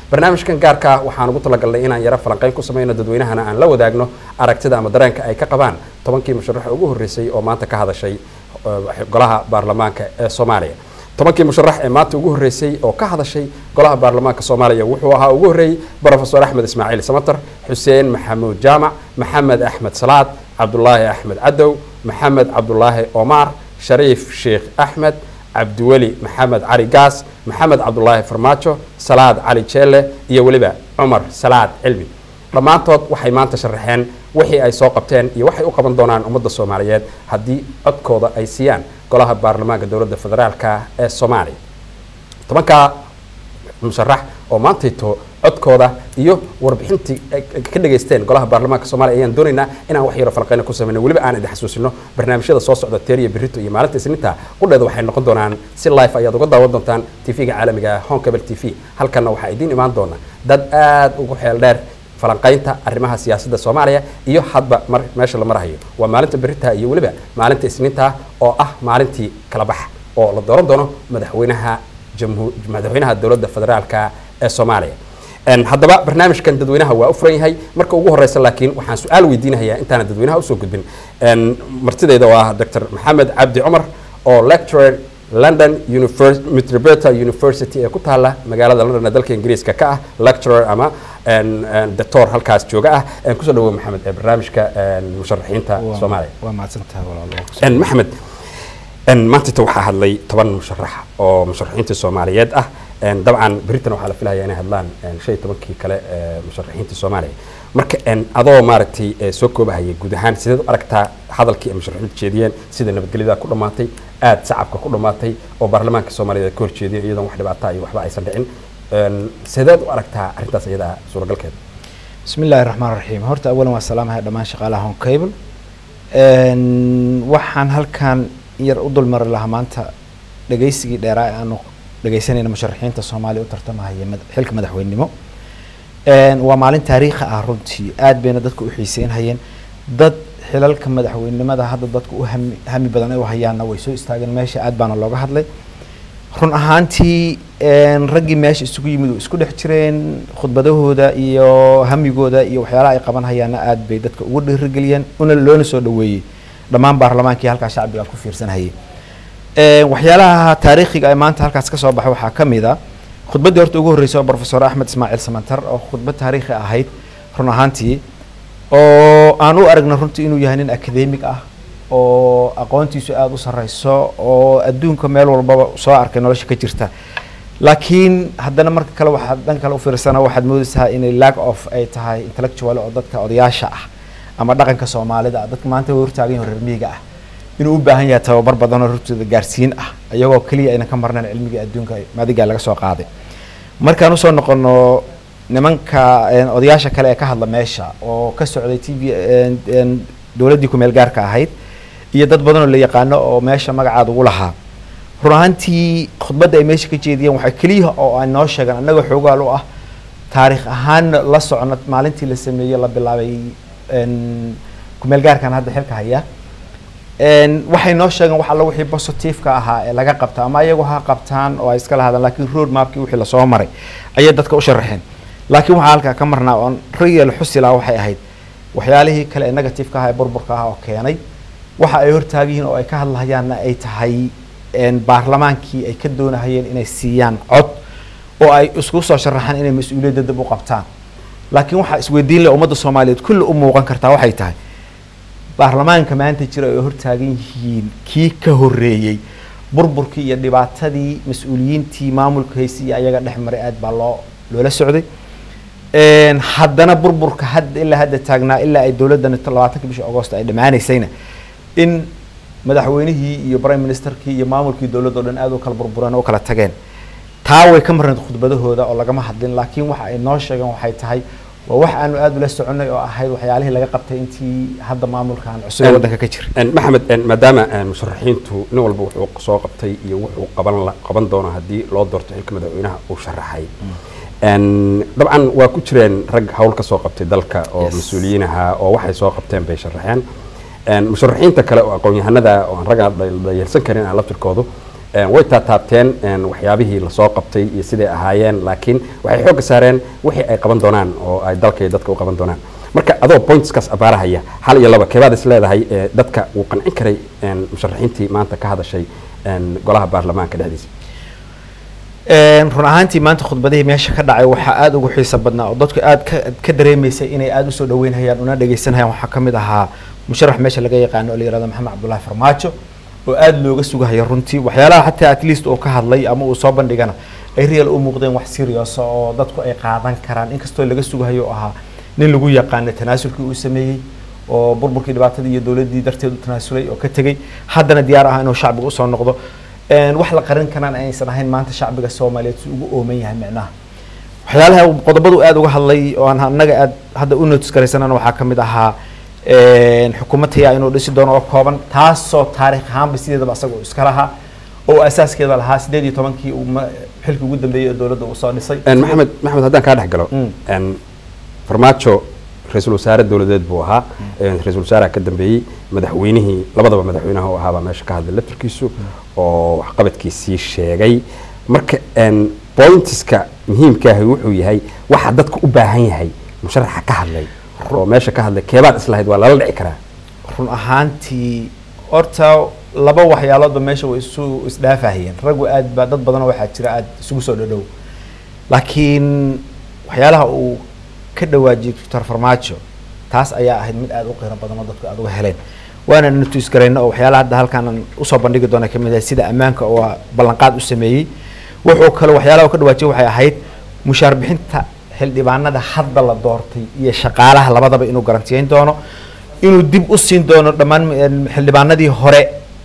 barnaamijkan gaarka ah waxaan ugu talagalnay inaan yaro falanqeyn ku sameyno dadweynahana aan la wadaagno aragtida ama dareenka ay ka qabaan tobankii musharaxa ugu horreysay oo maanta ka hadashay golaha baarlamaanka ee soomaaliya tobankii musharax ee maanta ugu horreysay oo ka hadashay golaha baarlamaanka soomaaliya wuxuu ahaa ugu horreeyey brofesor axmed ismaaciil samater xuseen maxamuud jaamac maxamed axmed salaad cabdulaahi axmed cadow maxamed cabdulaahi omar shariif sheekh axmed cabdiweli maxamed cali gaas maxamed cabdulaahi farmaajo salaad cali jeelle iyo weliba cumar salaad cilmi dhammaantood waxay maanta sharaxeen wixii ay soo qabteen iyo waxay u qaban doonaan ummadda soomaaliyeed haddii codkooda ay siiyaan golaha baarlamaanka dowladda federaalka ee soomaaliya tobankaa musharax oo maantayto codkooda iyo warbixintii ka dhageysteen golaha baarlamaanka soomaliya ayaan doonaynaa inaan wax yaro falqeyna ku sameyno weliba aan idin xasuusino barnaamijyada soo socda teeriya berito iyo maalinta isniinta qudheeda waxay noqon doonaan si life ayaad uga daawan doontaan tv-ga caalamiga home cable t v halkanna waxaa idiin imaan doona dad aada ugu xeel dheer falanqaynta arrimaha siyaasadda soomaaliya iyo hadba mar meesha la marahayo waa maalinta berita iyo weliba maalinta isniinta oo ah maalintii kala bax oo la dooran doono madaxweynaha jamhu madaxweynaha dowladda federaalka ee soomaaliya haddaba barnaamijkan dadweynaha waa u furan yahay marka ugu horeysa laakiin waxaan su-aal weydiinayaa intaana dadweynaha usoo gudbin martidayda waa dr maxamed cabdi cumar oo lecturer london metropolita university ee ku taala magaalada london ee dalka ingiriiska ka ah lecturer ama doctor halkaas jooga ah kusoo dhawow maxamed ee barnaamijka musharaxiinta soomaaliya waa mahadsantahay walaal maxamed maantayta waxaa hadlay toban musharax oo musharaxiinta soomaaliyeed ah dabcan beritan waxaa la filaya inay hadlaan shan iyo tobankii kale ee musharaxiinta soomaaliya marka adoo maaragtay soo koobahaya guud ahaan sideed u aragtaa hadalkii ay musharaxiintu jeediyeen sida nabadgelyada ku dhammaatay aada shacabka ku dhammaatay oo baarlamaanka soomaaliyeed ka horjeediya iyadoon wax dhibaata iyo waxba aysan dhicin sideed u aragtaa arrintaas iyada suuragalkeeda bismi illaahi raxmaan raxiim horta awalan waa salaamahay dhammaan shaqaalaha home cable waxaan halkan yar u dulmari lahaa maanta dhegaysigii dheeraa ee aanu dhegaysanayna musharaxiinta soomaaliya u tartamahaya xilka madaxweynenimo waa maalin taariikhi ah runtii aad bayna dadka u xiiseynhayeen dad xilalka madaxweynenimada hadda dadka u hami hami badan ay u hayaanna way soo istaageen meesha aad baana looga hadlay run ahaantii raggii meesha isugu yimid oo isku dhex jireen khudbadahooda iyo hamigooda iyo waxyaalaha ay qaban hayaanna aad bay dadka ugu dhiirigeliyeen una loona soo dhaweeyey dhammaan baarlamaankii halkaas shacbiga ku fiirsanhayay waxyaalaha taariikhiga ay maanta halkaas ka soo baxay waxaa ka mid a khudbaddii horta ugu horreysay oo profesor axmed ismaaciil samantar oo khudbad taariikhi ahayd run ahaantii oo aan u aragna runtii inuu yahay nin academic ah oo aqoontiisu aada u sarreyso oo adduunka meel walbaba soo arkay nolosha ka jirta laakiin haddana marka kale waxaad dhan kale u fiirsana waxaad moodaysaa inay lack of ay tahay intellectual oo dadka odayaasha ah ama dhaqanka soomaalida dadka maanta way hortaagan yahin reer miyiga ah inuu u baahan yahay tababar badan oo rurtooda gaarsiin ah iyagoo keliya ayna ka marnayn cilmigii adduunka madigaa laga soo qaaday markaan usoo noqono nimanka odayaasha kale ee ka hadla meesha oo ka socday t v dowladdii kumeel gaarka ahayd iyo dad badan oo la yaqaano oo meesha magacaada ugu lahaa run ahaantii khudbadda ay meesha ka jeediyeen waxaa keliya oo ay noo sheegaan annaga xoogaal u ah taariikh ahaanna la socno maalintii la sameeyey la bilaabay kumeel gaarkan hadda xilka haya waxay noo sheegeen wax alla wixii positiveka ahaa ee laga qabta ama iyagu ha qabtaan oo ay iska lahaadaan laakiin road mapkii wixii lasoo maray ayay dadka u sharaxeen laakiin waxaa halkaa ka marnaa oon real xusila waxay ahayd waxyaalihii kale ee negativeka ah ee burburka ah oo keenay waxa ay hortaagan yihiin oo ay ka hadlahayaanna ay tahay baarlamaankii ay ka doonahayeen inay siiyaan cod oo ay isku soo sharaxaan inay mas-uuliyadda dib u qabtaan laakiin waxaa isweydiin leh ummadda soomaaliyeed kulli u muuqan kartaa waxay tahay baarlamaanka maanta jira ay hortaagan yihiin kii ka horreeyey burburkii iyo dhibaatadii mas-uuliyiintii maamulka haysi iyo ayaga dhex maray aad baa loo loola socday haddana burburka hadda ilaa hadda taagnaa ilaa ay dowladdan labaatanka bishii agost ay dhammaanaysayna in madaxweynihii iyo prime ministerkii iyo maamulkii dowladda o dhan aad u kala burbureen oo u kala tageen taa way ka marnayd khudbadahooda oo lagama hadlin laakiin waxa ay noo sheegeen waxay tahay waa wax aanu aada ula soconay oo ahayd waxyaalihii laga qabtay intii hadda maamulkan cusub ee waddanka ka jira maxamed maadaama musharaxiintu nin walba wuxuu soo qabtay iyo wuxuu qaban qaban doono haddii loo doorto xilka madaxweynaha uu sharaxay dabcan waa ku jireen rag hawl ka soo qabtay dalka oo mas-uuliyiin ahaa oo waxay soo qabteen bay sharaxeen musharaxiinta kale oo aqoon-yahanada oo aan ragga dhayalsan karin aan laftirkoodu way taataabteen waxyaabihii lasoo qabtay iyo siday ahaayeen laakiin waxay xoogga saareen wixii ay qaban doonaan oo ay dalka iyo dadka u qaban doonaan marka adoo pointskaas abaarahaya hal iyo laba keebaad is leedahay dadka uu qancin karay musharaxiintii maanta ka hadashay golaha baarlamaanka dhexdiisa run ahaantii maanta khudbadihii meesha ka dhacay waxaa aada ugu xiisa badnaa oo dadku aada ka ka dareemaysay inay aada usoo dhaweynhayaan una dhegeysanhayaan waxaa kamid ahaa musharax meesha laga yaqaano oo la yihahdo maxamed cabdullahi farmaajo oo aada looga sugahayo runtii waxyaalaha xataa at least uu ka hadlay ama uu soo bandhigana ay real u muuqdeen wax serious oo dadku ay qaadan karaan inkastoo laga sugahayo oo ahaa nin lagu yaqaano tanaasulkii uu sameeyey oo burburkii dhibaatadii iyo dowladdii darteed u tanaasulay oo ka tegey haddana diyaar ah inuu shacbiga usoo noqdo wax la qarin karaan aysan ahayn maanta shacbiga soomaaliyeed si ugu ooman yahay micnaha waxyaalaha qodobadu aada uga hadlay oo aan annaga aad hadda u notis garaysanana waxaa kamid ahaa xukuumad tayaa inuu dhisi doono oo kooban taasoo taariikh ahaanba sideedaba asaga uu iska lahaa oo asaaskeeda lahaa sideed iyo tobankii uu xilkii ugu dambeeyey ee dowladda uu soo dhisay maxamed maxamed haddaan kaa dhex galo farmaajo ra-iisul wasaare dowladeed buu ahaa ra-isul wasaaraha ka dambeeyey madaxweynihii labadaba madaxweynaha u ahaabaa meesha ka hadlay laftarkiisu oo waxqabadkiisii sheegay marka pointiska muhiimkaahi wuxuu yahay waxa dadka u baahan yahay musharaxa ka hadlay oo meesha ka hadlay keebaad islahayd waa lala dhici karaa run ahaantii horta laba waxyaaloodba meesha way isu isdhaafahayeen raggu aad ba dad badanoo waxaa jira aada isugu soo dhadhow laakiin waxyaalaha uu ka dhawaajiyey doctor farmaajo taas ayaa ahayd mid aada u qiiro badan oo dadku aada uga heleen waana natuis garayno oo waxyaalaha hadda halkaanan usoo bandhigi doona kamid ahay sida ammaanka oo ballanqaad u sameeyey wuxuu kale waxyaalaha uu ka dhawaajiyey waxay ahayd mushaar bixinta xildhibaanada hadda la doortay iyo shaqaalaha labadaba inuu garantiyeyn doono inuu dib u siin doono dhammaan xildhibaanadii hore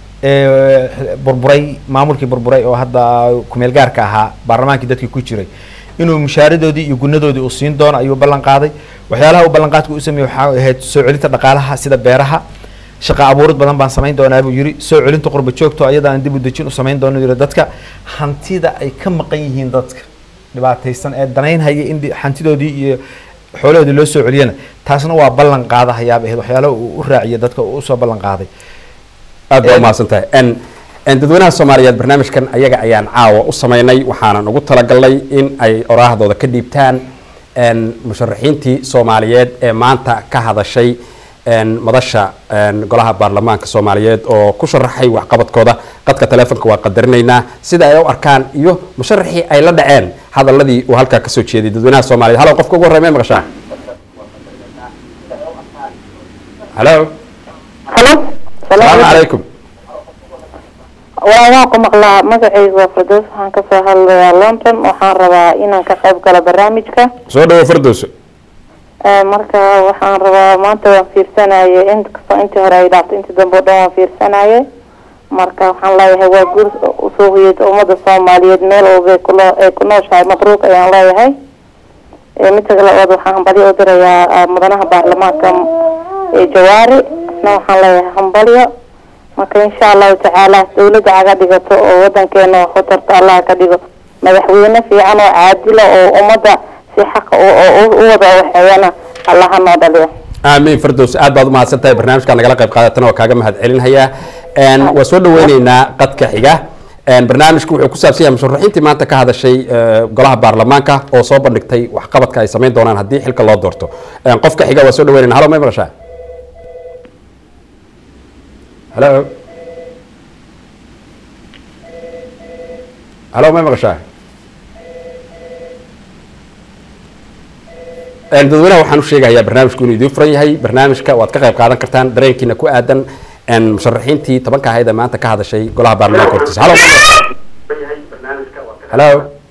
ee burburay maamulkii burburay oo hadda kumeel gaarka ahaa baarlamaankii dadkii ku jiray inuu mushaaradoodii iyo gunadoodii uu siin doono ayuu ballan qaaday waxyaalaha uu ballanqaadka u sameeyey waxaa ahayd soo celinta dhaqaalaha sida beeraha shaqa abuurid badan baan samayn doonaa buu yidhi soo celinta qurba joogto ayadaan dib u dejin u samayn doono yidhi dadka hantida ay ka maqan yihiin dadka dhibaataysan ee danaynhaya in hantidoodii iyo xoolahoodii loo soo celiyana taasna waa ballan qaadahayaaba ahayd waxyaalaha uu u raaciya dadka uu usoo ballan qaaday aad baa umahadsan tahay dadweynaha soomaaliyeed barnaamijkan ayaga ayaan caawa u sameynay waxaanan ugu talagalnay in ay oraahdooda ka dhiibtaan musharaxiintii soomaaliyeed ee maanta ka hadashay madasha golaha baarlamaanka soomaaliyeed oo ku sharaxay waxqabadkooda qadka taleefonka waa qadarinaynaa sida ay u arkaan iyo musharaxii ay la dhaceen hadaladii uu halkaa kasoo jeeday dadweynaha soomaliyeed halo qofka ugu horrey may maqashaa halo halo salaamu calaykum waa waan ku maqlaa magacaygu waa fardoos waxaan kasoo hadlayaa london waxaan rabaa inaan ka qayb galo barnaamijka soo dhawo fardowso marka waxaan rabaa maanta waan fiirsanaye inkastoo intii hore ay dhaafto intii dambe o dhan waan fiirsanaye marka waxaan leeyahay waa guur usuuqiyed ummada soomaaliyeed meel walba kulo ay ku nooshahay mabruuq ayaan leeyahay midka labaad waxaan hambalyo u dirayaa mudanaha baarlamaanka jawaari isna waxaan leeyahay hambalyo marka insha allahu tacaala dawladda caga dhigato oo wadankeena wax u tarto allah ka dhigo madaxweyne fiican oo caadila oo ummadda si xaqa u wada waxeeyana allaha noo dhaliyo aamiin fardows aad baad umahadsan tahay barnaamijkaa nagala qayb qaadatana waa kaaga mahad celinhayaa waa soo dhaweyneynaa qadka xiga barnaamijku wuxuu ku saabsan yahay musharaxiintii maanta ka hadashay golaha baarlamaanka oo soo bandhigtay waxqabadka ay samayn doonaan haddii xilka loo doorto qofka xiga waa soo dhaweyneyna halo may maqashaa halo halo may maqashaa dadweynaha waxaan u sheegayaa barnaamijku inuu idiin furan yahay barnaamijka waad ka qayb qaadan kartaan dareenkiina ku aadan musharaxiintii tobanka ahayd ee maanta ka hadashay golaha baarlamaanka hortiisa halo halo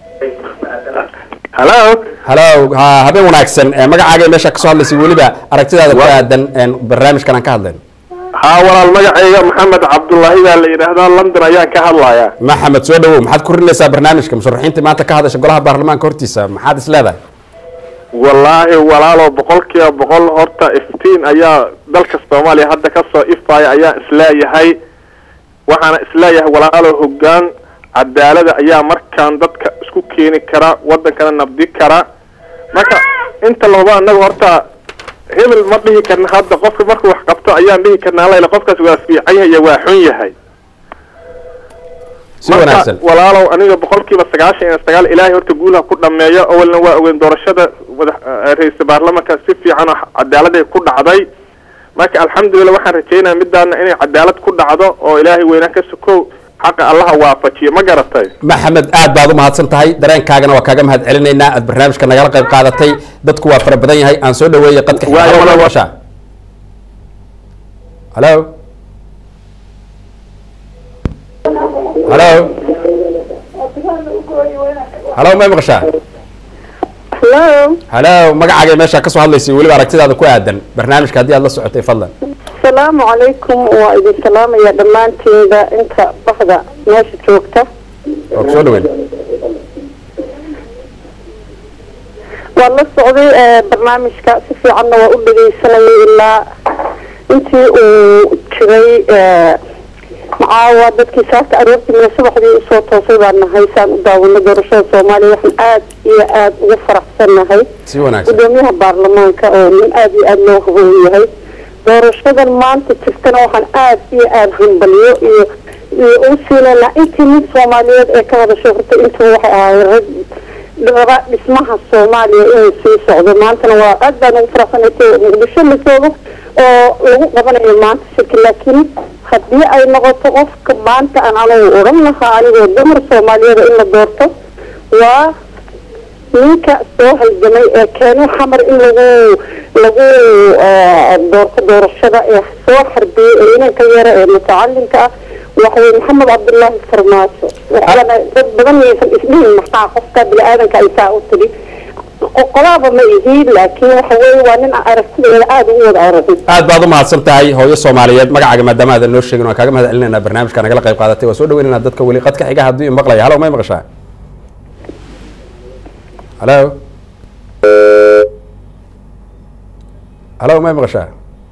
halo halo ha habeen wanaagsan magacaaga meesha kasoo hadlaysay weliba aragtidaada ku aadan barnaamijkan aan ka hadlayno haa walaal magacayga maxamed cabdullaahi baa la yidhaahdaa london ayaan ka hadlayaa maxamed soo dhawow maxaad ku rinaysaa barnaamijka musharaxiintii maanta ka hadashay golaha baarlamaanka hortiisa maxaad is leedahay wallaahi walaalo boqol kiiba boqol horta iftiin ayaa dalka soomaaliya hadda kasoo ifaya ayaa isleeyahay waxaana isleeyahay walaalo hoggaan cadaalada ayaa markaan dadka isku keeni kara wadankana nabdi kara marka inta lababa anaga horta hebel ma dhihi karna hadda qofka markuu wax qabto ayaan dhihi karnaa layla qofkaas waa fiican yahay waa xun yahay si wanaagsan walaalow aniga boqolkiiba sagaashan iyo sagaal ilaahay horta guulaha ku dhameeyo awalna waa ogeyn doorashada madax ra-iisul baarlamanka si fiican oo cadaaladay ku dhacday marka alxamdulilah waxaan rajeynaya midaana inay cadaalad ku dhacdo oo ilaahay weynaan ka sokow xaqa allaha waafajiyo ma garatay maxamed aad baad u mahadsan tahay dareenkaagana waa kaaga mahad celinaynaa aad barnaamijka nagala qayb qaadatay dadku waa fara badan yahay aan soo dhaweeyay qadka xiga. Waayo, Halo, walaal. maqashaa? halo halo halo may maqashaa hello halo magacaaga meesha kasoo hadlaysay weliba aragtidaada ku aadan barnaamijka haddii aad la socotay fadlan asalaamu calaykum waa idin salaamaya dhammaanteeda inta baxda meesha joogta waa kusoo dhaweyn waa la socday ee, barnaamijka si fiicanna waa u dhegaysanayay ilaa intii uu jiray ee, macaawa dadkii saaka aroortii mina subaxdii usoo toosay baan nahay saan u daawano doorashada soomaaliya waxaan aad iyo aad ugu faraxsan nahay si wanaagsan gudoomiyaha baarlamaanka oo nin aad iyo aad loo haboon yahay doorashadan maanta jirtana waxaan aad iyo aad hambaliyo iyo iyo u siinaynaa intii mid soomaaliyeed ee ka hadashay horta intuu waxay ahayd rag dhaba dhismaha soomaaliya inuu sii socdo maantana waa aad baan ugu faraxsanay t muqdisho la joogo oo lagu qabanayo maanta shirki laakiin haddii ay noqoto qofka maanta aan anigu odhan lahaa anigoo dumar soomaaliyeed in la doorto waa ninka soo halgamay ee keenay xamar in lagu lagu eh, doorto doorashada ee soo xarbiyey ee inanka yara ee mutacalimka ah waxawey maxamed cabdullaahi farmaajo waxaana dad badan maysan isdhihin maxaa qofka bini-aadanka ay saa u tiri qolaaba ma ihi laakiin waxa weye waa nin aan aragtideeda aada ugu wada aragin aad baad u mahadsan tahay hooyo soomaaliyeed magacaaga maadaama aadan noo sheegin waan kaaga mahad celinaynaa barnaamijka nagala qayb qaadatay waa soo dhaweynaynaa dadka weli qadka xiga hadduu i maqlaya halo may maqashaa halo halo may maqashaa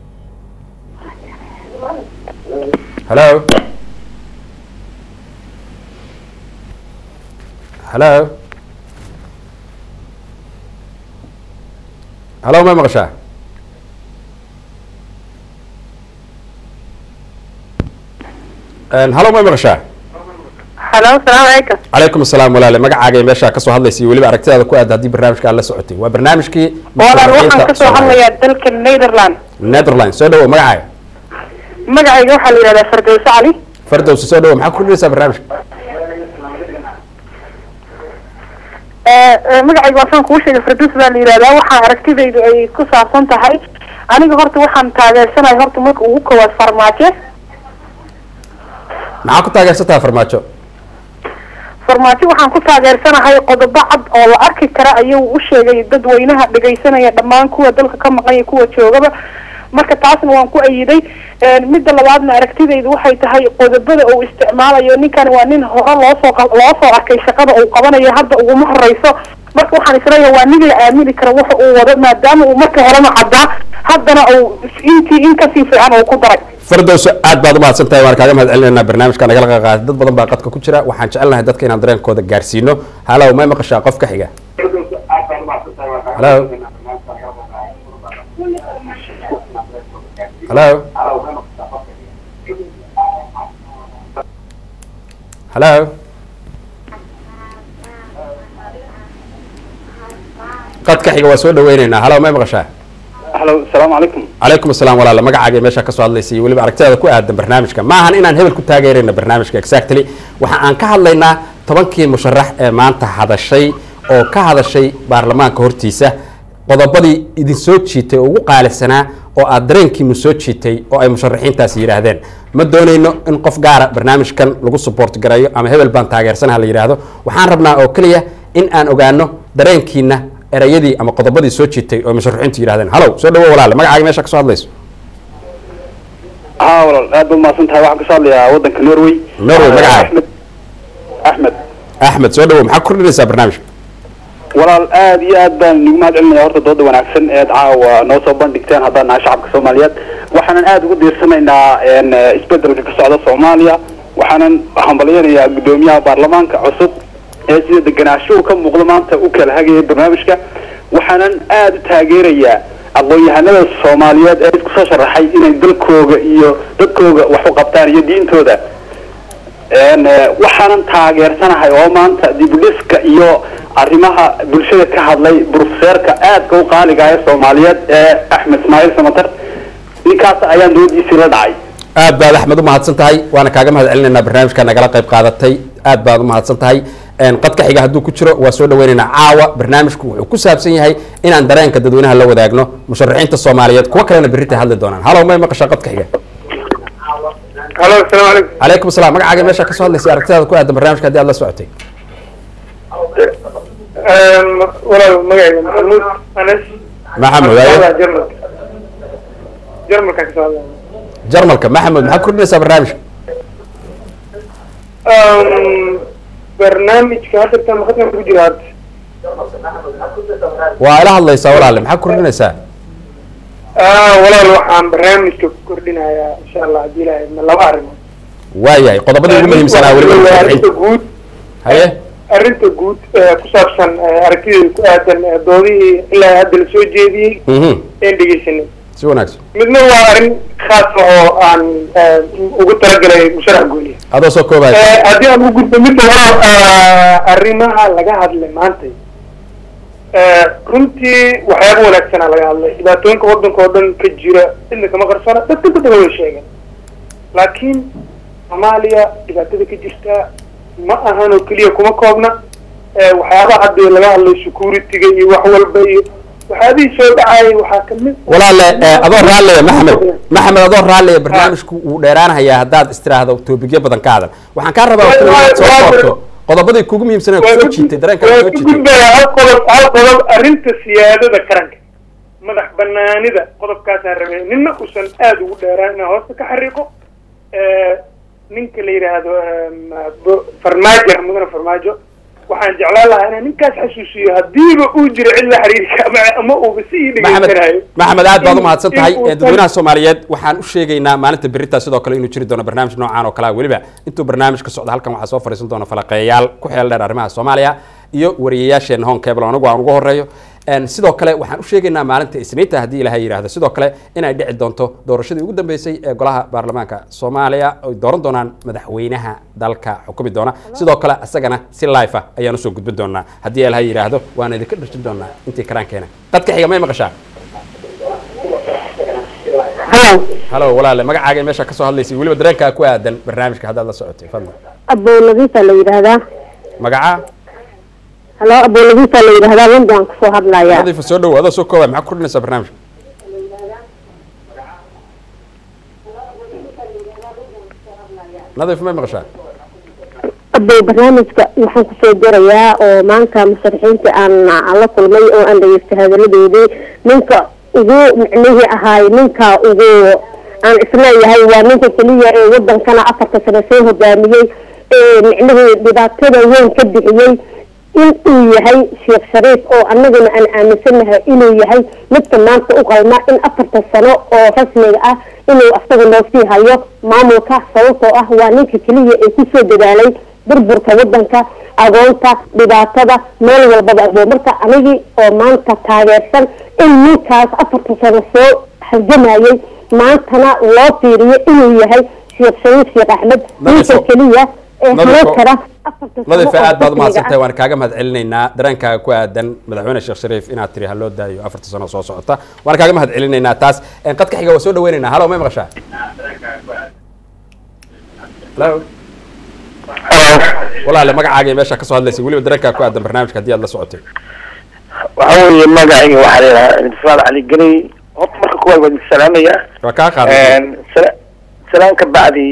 halo halo halo may maqashaa halo may maqashaa halo salaamu calaykum calaykum asalaam walaale magacaaga iyo meeshaa kasoo hadlaysay weliba aragtidaada ku aada haddii barnaamijka aad la socotay waa barnaamijkii walaal waxaan kasoo Soomaaliya. hadlayaa dalka netherland netherlands soo dhawo magacaaga magacayga waxaa la yidhahdaa fardowse cali fardowsi soo dhawo maxaa ku kordhinaysaa barnaamijka magacayga waasaan kuu sheegay farduus baa la yidhahdaa waxaa aragtidaydu ay ku saabsan tahay aniga horta waxaan taageersanahay horta marka ugu koowaad farmaajo maxaa ku taageersantaha farmaajo farmaajo waxaan ku taageersanahay qodobo cad oo la arki kara ayuu u sheegay dadweynaha dhegaysanaya dhammaan kuwa dalka ka maqan iyo kuwa joogaba marka taasna waan ku ayiday midda labaadna aragtidaydu waxay tahay qodobada uu isticmaalayo ninkan waa nin hore loosoo qa- loo soo arkay shaqada uu qabanayo hadda uguma horeyso marka waxaan isleeyahay waa nin la aamini karo waxa uu wado maadaama uu marka horena caddaa haddana uu intii in kasii fiican uu ku daray fardowso aad baad u mahadsan tahay waan kaaga mahad celinaynaa barnaamijka nagala qayb qaatay dad badan baa qadka ku jira waxaan jecelnahay dadka inaan dareenkooda gaarsiino halow may maqashaa qof ka xiga halo halo halo qadka xiga waa soo dhaweyneynaa halow may maqashaa halo asalaamu calaykum calaykum asalaam walaala magacaaga iyo meeshaa kasoo hadlaysay iyo weliba aragtidaada ku aadan barnaamijka ma ahan inaan hebel ku taageerayna barnaamijka exactly waxa aan ka hadlaynaa tobankii musharax ee maanta hadashay oo ka hadashay baarlamaanka hortiisa qodobadii idin soo jiitay oo ugu qaalisanaa oo aad dareenkiinu soo jiitay oo ay musharaxiintaasi yidhaahdeen ma doonayno in qof gaara barnaamijkan lagu support gareeyo ama hebel baan taageersanaha la yidhaahdo waxaan rabnaa oo keliya in aan ogaano dareenkiina erayadii ama qodobadii soo jiitay oo musharaxiintu yidhahdeen halow soo dhawo walaale magacaaga meesha kasoo hadlayso haa walaal aad baad mahadsan tahay waxaan kasoo hadlayaa waddanka norway Norway, magacaaga? axmed axmed axmed soo dhawo maxaa ku kordhinaysaa barnaamijka walaal aad iyo aad baan nigu mahad celinaya horta dooda wanaagsan eed caawa noo soo bandhigteen haddaan nahay shacabka soomaaliyeed waxaanan aad ugu diirsanaynaa n isbedelka ka socda soomaaliya waxaanan hambalyanayaa guddoomiyaha baarlamaanka cusub ee sida deganaashuhu ka muuqda maanta u kala hagaya barnaamijka waxaanan aad u taageerayaa aqoon-yahanada soomaaliyeed ee isku soo sharaxay inay dalkooga iyo dadkooga wax u qabtaan iyo diintooda Een, eh, waxaanan taageersanahay oo maanta dibudhiska iyo arrimaha bulshada ka hadlay brofeserka aadka u qaaliga ah ee soomaaliyeed ee axmed ismaaciil samatar ninkaas ayaan doodiisii la dhacay aad baad axmed u mahadsan tahay waana kaaga mahad celinaynaa barnaamijka nagala qayb qaadatay aad baad u mahadsan tahay Een, qadka xiga hadduu ku jiro waa soo dhaweynaynaa caawa barnaamijku wuxuu ku saabsan yahay inaan dareenka dadweynaha la wadaagno musharaxiinta soomaaliyeed kuwo kalena berritay hadli doonaan halow may maqashaa qadka xiga halo asalaamu calaykum calaykum asalaam magacaaga meesha kasoo hadlaysay aragtidaada ku aadan barnaamijka haddii aad la socotay walaal magacayga maxamuud anas maxamed ayo jarmalka jarmalka kasoo hadlaya jarmalka maxamed maxaad kordhinaysaa barnaamijka barnaamijka hadda tan khadkan ku jira hadda waa ila hadlaysaa walaale maxaad kordhinaysaa Ah, walaal waxaan barnaamijka ku kordhinayaa insha allah haddii ilaahay idmo laba arrimood waayahay qodobadii ugu muhiimsanaa weliba Waa arrinta musharaxiinta guud haye arrinta guud ee ku saabsan eh, aragtideeda ku aadan eh, doodihii ilaa hadda la soo jeediyey mhm een dhegeysanay si wanaagsan midna waa arrin khaas ah oo aan eh, ugu talagalay musharax gooniya adoo soo koobaya Eh, haddii aan u gudbo midda hore ah, arrimaha laga hadlay maanta Eh, runtii waxyaaba wanaagsanaa laga hadlay dhibaatooyinka waddanka oo dhan ka jira cidna kama qarsana dadka dadka way sheegeen laakiin soomaaliya dhibaatada ka jirta ma ahan oo keliya kuma koobna Eh, waxyaabaha hadda laga hadlay security-ga iyo wax walba iyo waxyaabihii soo dhacayay waxaa kamid walaale eh, adoo raalliya maxamed maxamed adoo raalliya barnaamijku wuu dheeraanahayaa haddaad istiraahdo toobigyo badan ka hadal waxaan kaa rabaa oo kaliya inaad soo koobto qodobadii kugu muhiimsanaa kusoo jiitay dareenka waa kusoo ku jiitay gudbaya hal qodob hal qodob arrinta siyaadada qaranka madax banaanida qodobkaasaan rabay nina uusan aada ugu dheeraan inaan hoosta ka xariiqo Eh, ninka la yidhaahdo em, bo- farmaajo mudane farmaajo waxaan jeclaan lahaa inaan ninkaas xasuusiyo haddiiba uu jiro cid la xiriiri kara ama uuba si ii maxamed dhegeysanayo maxamed aad baad u mahadsan in- tahay in uusan- dadweynaha soomaaliyeed waxaan u sheegaynaa maalinta berita sidoo kale inuu jiri doono barnaamij noocaan oo kale ah weliba intuu barnaamijka socdo halkan waxaa soo fadhiisan doona falaqeeyayaal ku xeel dheer arrimaha soomaaliya iyo wariyayaasheena hon cable anigu aan ugu horeeyo Een, sidoo kale waxaan u sheegaynaa maalinta isniinta haddii ilaahay yidhaahdo sidoo kale inay dhici doonto doorashadii ugu dambeysay ee golaha baarlamaanka soomaaliya ay dooran doonaan madaxweynaha dalka xukumi doona sidoo kale isagana si life ah ayaan usoo gudbin doonaa haddii ilaahay yidhaahdo waan idinka dhirjin doonaa intii karaankeena dadka xiga may maqashaa halo halo walaale magacaaga iyo meesha kasoo hadlaysay weliba dareenkaa ku aadan barnaamijka haddaad la socotay fadlan abowladiisa la yidhaahdaa magaca halo abowladiisa la yidhaahdaa london kusoo hadlaya nadiifa soo dhowo adoo soo koobay maxaa ku kordhinaysaa barnaamijka nadiif may maqashaa abow barnaamijka waxaan kusoo jarayaa oo maanta musharaxiinta aan la kulmay oo aan dhageystay hadaladoodii ninka ugu micnihii ahaay ninka ugu aan isleeyahay waa ninka keliya ee wadankana afarta sano soo hogaamiyey ee micnihii dhibaatada weyn ka bixiyey in uu yahay sheekh shariif oo annaguna aan aaminsanahay inuu yahay midka maanta u qalma in afarta sano oo rasmiga ah inuu asaga noo sii hayo maamulka sababtoo ah waa ninka keliya ee kusoo dadaalay burburka wadanka agoonta dhibaatada meel walbaba abo marka anigii oo maanta taageersan in ninkaas afarta sano soo halgamayay maantana loo fiiriyo inuu yahay sheekh shariif sheekh axmed ninka Nadiifo. keliya ee Nadiifo. hanan kara afarta sano nadiifa oo aad baad rasmiga umahadsantahay ah. waan kaaga mahad celinaynaa dareenkaaga ku aadan madaxweyne sheekh shariif inaad tiri ha loo daayo afarta sano soo socota waan kaaga mahad celinaynaa taas Een, qadka xiga waa soo dhaweynaynaa halo may maqashaa halo walaale magacaaga iyo meesha kasoo hadlaysay weliba dareenkaaga ku aadan barnaamijka haddii aad la socotay waxa weeye magacayga waxaa la yidhahaa intifaal cali geley horta marka kuwaad waa idin salaamaya waa kaa qaaday sala- salaan ka bacdi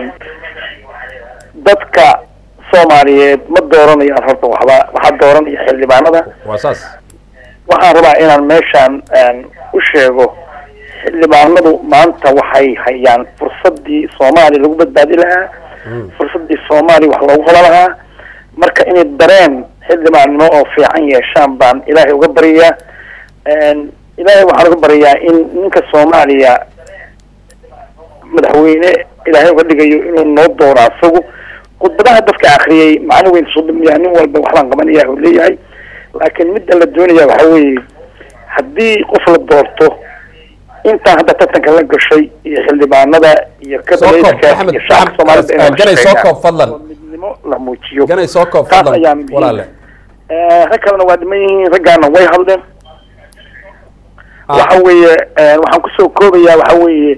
dadka soomaaliyeed ma dooranayaan horta waxba waxaa dooranaya xildhibaanada waa saas waxaan rabaa inaan meeshaan u sheego xildhibaanadu maanta waxay hayaan fursadii soomaaliya lagu badbaadi lahaa fursadii soomaaliya wax loogu hola lahaa marka inay dareen xildhibaannimo oo fiican yeeshaan baan ilaahay uga baryayaa ilaahay waxaan uga baryayaa in ninka soomaaliya madaxweyne ilaahay uga dhigayo inuu noo dooro asagu khudbadaha dadka akriyay macno weyn soo dhamiyaa nin walba waxbaan qabanaya uu leeyahay laakiin midda la doonaya waxa weeye haddii qof la doorto intaa hadda tartanka la gashay iyo xildhibaanada iyo soo koob kabineedka maxamed iyo shacabka soomaalida inay ganay soo shaqeeyaan. koob fadlan oo midnimo la muujiyo ganay soo koob taas fadlan ayaa muhiim. walaale Eh, rag kalena waa dhiman yihiin raggaana way hadleen Ah. waxa weeye eh, waxaan kusoo koobayaa waxa weeye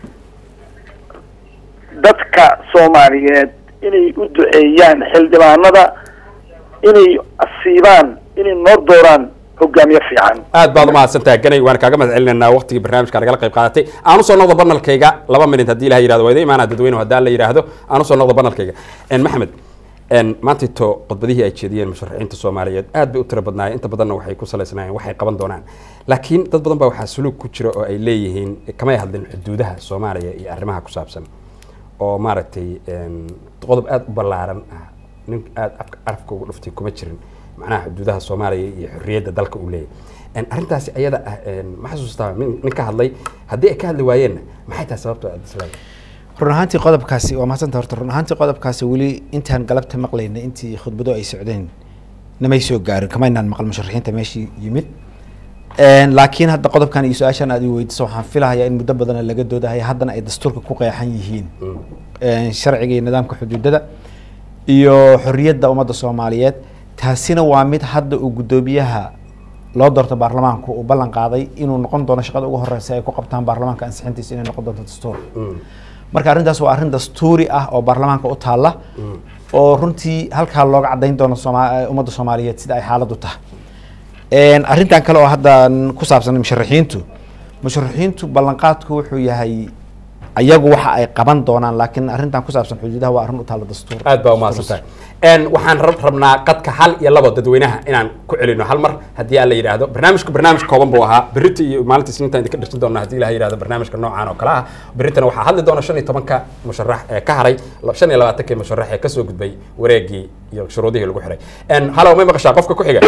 dadka soomaaliyeed inay u duceeyaan xildhibaanada inay asiibaan inay noo dooraan hogaamiye fiican aad baad umahadsantahay ganay waan kaaga mahad celinaynaa waqtigii barnaamijka nagala qayb qaadatay aan usoo noqdo banalkayga laba minut haddii ilaha yirahdo waa idin imaanaa dadweynuhu haddaan la yidhaahdo aan usoo noqdo banalkayga En, maxamed en, maantayto khudbadihii ay jeediyeen musharaxiinta soomaaliyeed aad bay u tiro badnaayeen inta badanna waxay ku salaysnaayeen waxay qaban doonaan laakiin dad badan baa waxaa suluug ku jira oo ay leeyihiin kamay hadlin xuduudaha soomaaliya iyo arrimaha ku saabsan oo maaragtay en, qodob aad u ballaaran ah nin aad afka arafka ugu dhuftay kuma jirin macnaha xuduudaha soomaaliya iyo xorriyadda dalka uu leeyahay En, arrintaasi ayada ah en, ma xasuustaa nin nin ka hadlay haddii ay ka hadli waayeenna maxay tahay sababta aad isleedahay run ahaantii qodobkaasi waa mahadsantaha horta run ahaantii qodobkaasi weli intaan galabta maqlayna intii khudbado ay socdeen namay soo gaarin kamaynaan maqal musharaxiinta meeshii yimid Een, laakiin hadda qodobkan iyo su-aashan aad i weydiso waxaan filahayaa in muddo badana laga doodahay haddana ay dastuurka ku qeexan yihiin Een, sharciga iyo nidaamka xuduudada iyo xorriyadda ummadda soomaaliyeed taasina waa mid hadda uu guddoomiyaha loo doorto baarlamaanku uu ballan qaaday inuu noqon doono shaqada ugu horeysa ay ku qabtaan baarlamaanka ansixintiisa inay noqon doonto dastuur marka arrintaas waa arrin dastuuri ah oo baarlamaanka u taalla oo runtii halkaa looga caddayn doono sooma- ummadda soomaaliyeed sida ay xaaladdu tahay Een, arrintan kale oo hadda ku saabsan musharaxiintu musharaxiintu ballanqaadku wuxuu yahay ayagu waxa ay qaban doonaan laakiin arrintan ku saabsan xuduudaha waa arrin u taalla dastuur aad baa umahadsan tahay En, waxaan rab- rabnaa qadka hal iyo labo dadweynaha inaan ku celino hal mar haddii aan la yidhaahdo barnaamijku barnaamij kooban buu ahaa berita iyo maalinta isniinta idinka dhirsan doona haddii ilaha yidhahdo barnaamijka noocan oo kale ah beritana waxaa hadli doona shan iyo tobanka musharax ee ka haray la- shan iyo labaatankii musharax ee kasoo gudbay wareegii iyo shuruudihii lagu xiray En, halo may maqashaa qofka ku xiga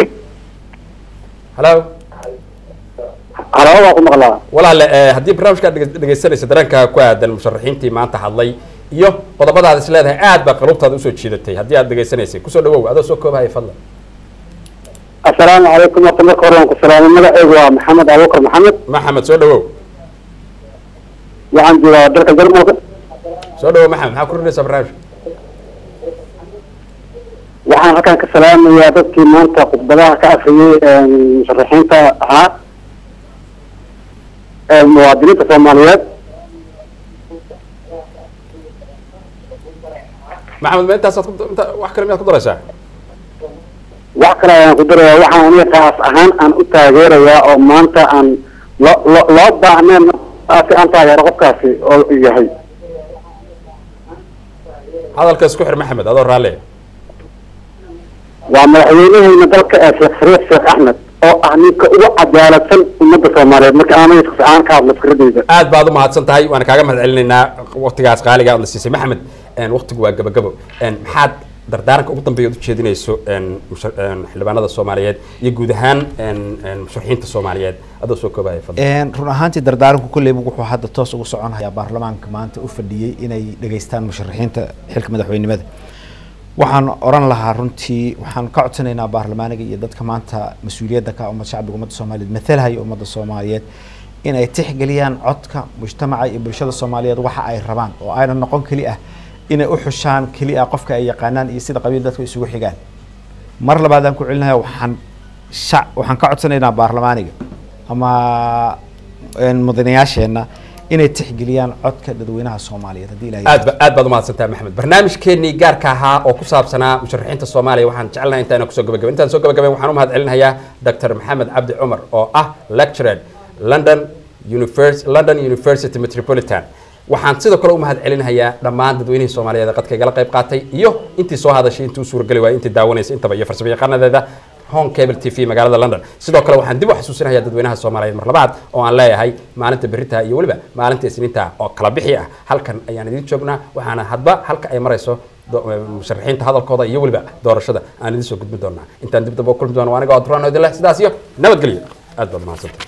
halo caraba waa ku maqlaa walaale eh, haddii barnaamijkaad dhege- dhegeysanaysa dareenkaaga ku aadan musharaxiintii maanta hadlay iyo qodobadaad is leedahay aad baa qaluubtaada usoo jiidatay haddii aad dhegeysanaysay kusoo dhawow adoo soo koobahaya fadlan assalaamu calaykum horta marka hore waan ku salaamay magaceygu waa maxamed abuukar maxamed maxamed soo dhawow waxaan joogaa dalka jarmalka soo dhawow maxamed maxaa ku rinaysaa barnaamijka waxaan halkan ka salaamayaa dadkii maanta khudbadaha ka afriyey musharaxiinta ahaa ee muwaadiniinta soomaaliyeed maxamed ma intaasaad ku- inta wax kale miyaad ku daraysaa wax kale ayaan ku darayaa waxaan aniga qaas ahaan aan u taageerayaa oo maanta aan loo loo- loo baahneen si aan taageero qofkaasi oo yahay hadalka isku xir maxamed adoo raalle waa madaxweyneheyna dalka ee sheekh shariif sheekh axmed oo ah ninka ugu cadaaladsan ummadda soomaaliyeed marka aanay aan ka hadlo fikradeyda aad baad umahadsan tahay waana kaaga mahad celinaynaa waqtigaas qaaliga aad la siisay maxamed en, waqtigu waa gabagabo En, maxaad dardaaranka ugu dambeeya u jeedinayso en, musha- en, xildhibaanada soomaaliyeed iyo guud ahaan en, en, musharaxiinta soomaaliyeed adoo soo koobahaya fadlan Een, run ahaantii dardaaranku kolleyba wuxuu hadda toos ugu soconayaa baarlamaanka maanta u fadhiyey inay dhageystaan musharaxiinta xilka madaxweynimada waxaan oran lahaa runtii waxaan ka codsanaynaa baarlamaaniga iyo dadka maanta mas-uuliyadda ka ummad shacbiga ummadda soomaaliyeed mathalhaya ummadda soomaaliyeed in ay tixgeliyaan codka mujtamaca iyo bulshada soomaaliyeed waxa ay rabaan oo ayna noqon keli ah inay u xushaan keli ah qofka ay yaqaanaan iyo sida qabiil dadku isugu xigaan mar labaadaan ku celinaya waxaan shac waxaan ka codsanaynaa baarlamaaniga ama een, mudanayaasheenna inay tixgeliyaan codka dadweynaha soomaaliyeed haddii ilahay aad ba aad baad umahadsantahay maxamed barnaamijkeenii gaarka ahaa oo ku saabsanaa musharaxiinta soomaaliya waxaan jecelnahay intaana kusoo gabagaben intaan soo gabagaben waxaan u mahad celinayaa dr maxamed cabdi cumar oo ah lecturer london univers london university metropolitan waxaan sidoo kale u mahad celinayaa dhammaan dadweynihii soomaaliyeed ee qadka igala qayb qaatay iyo intii soo hadashay intii u suurageli waayay intii daawanaysa intaba iyo farsamo yaqaanadeeda home cable t v magaalada london sidoo kale waxaan dib u xasuusinayaa dadweynaha soomaaliyeed mar labaad oo aan leeyahay maalinta berita iyo weliba maalinta isniinta oo kala bixi ah halkan ayaan idiin joognaa waxaana hadba halka ay marayso do- musharaxiinta hadalkooda iyo weliba doorashada aan idiin soo gudbin doonaa intaan dib dambe u kulmi doono aniga oo duraan idin leh sidaas iyo nabadgelyo aad baad mahadsantay